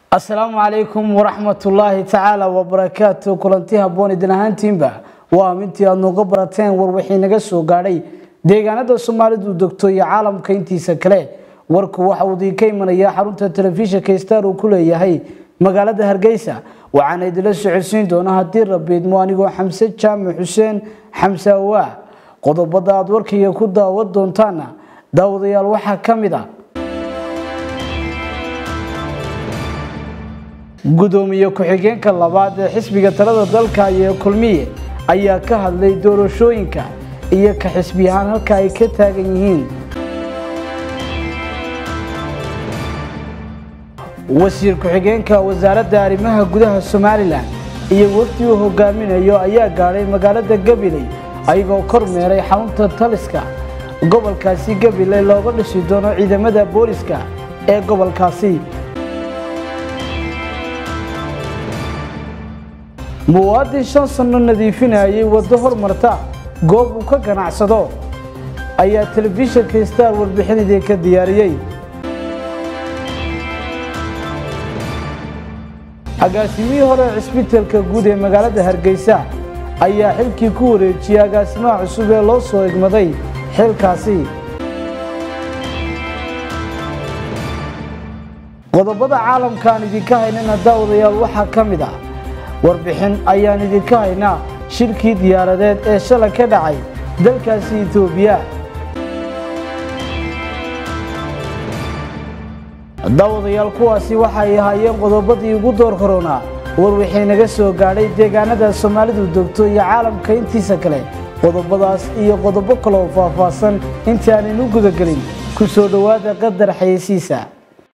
asalaamu calaykum waraxmatullaahi tacaala wabarakaatu kulanti habboon idin ahaantiinba waa mintii aad nooga barateen war wixii naga soo gaadhay deegaanada soomaalidu degto iyo caalamka intiisa kale warku waxa uu idinka imanayaa xarunta telefishinka star uu ku leeyahay magaalada hargeysa waxaana idinla socodsiin doona haddii rabiidmo anigoo xamse jaamac xuseen xamse awaa qodobada aad warkayga ku daawan doontaana daawadayaal waxaa ka mid a gudoomiye ku-xigeenka labaad ee xisbiga talada dalka iyo kulmiye ayaa ka hadlay doorashooyinka iyo ka xisbi ahaan halka ay ka taagan yihiin wasiir ku-xigeenka wasaaradda arrimaha gudaha somalilan iyo wafdi uu hogaaminayo ayaa gaadhay magaalada gabiley ayagoo kor meeray xarunta taliska gobolkaasi gabiley looga dhisi doono ciidamada booliska ee gobolkaasi muwaadin shan sanno nadiifinayay waddo hormarta goob uu ka ganacsado ayaa telefishinka star warbixin idinka diyaariyey agaasimihii hore cisbitaalka guud ee magaalada hargeysa ayaa xilkii ku wareejiyey agaasimaha cusub ee loo soo egmaday xilkaasi qodobada caalamkaan idinka haynana daawadayaal waxaa ka mid ah warbixin ayaan idinka haynaa shirkii diyaaradeed ee shalay ka dhacay dalkaasi etoobiya daawadayaal kuwaasi waxay ahaayeen qodobadii ugu door koronaa war wixii naga soo gaadhay deegaanada soomaalidu degto iyo caalamka intiisa kale qodobadaas iyo qodobo kale oo faahfaahsan intii aanaynu gudagelin ku soo dhowaada qadar xayeysiisa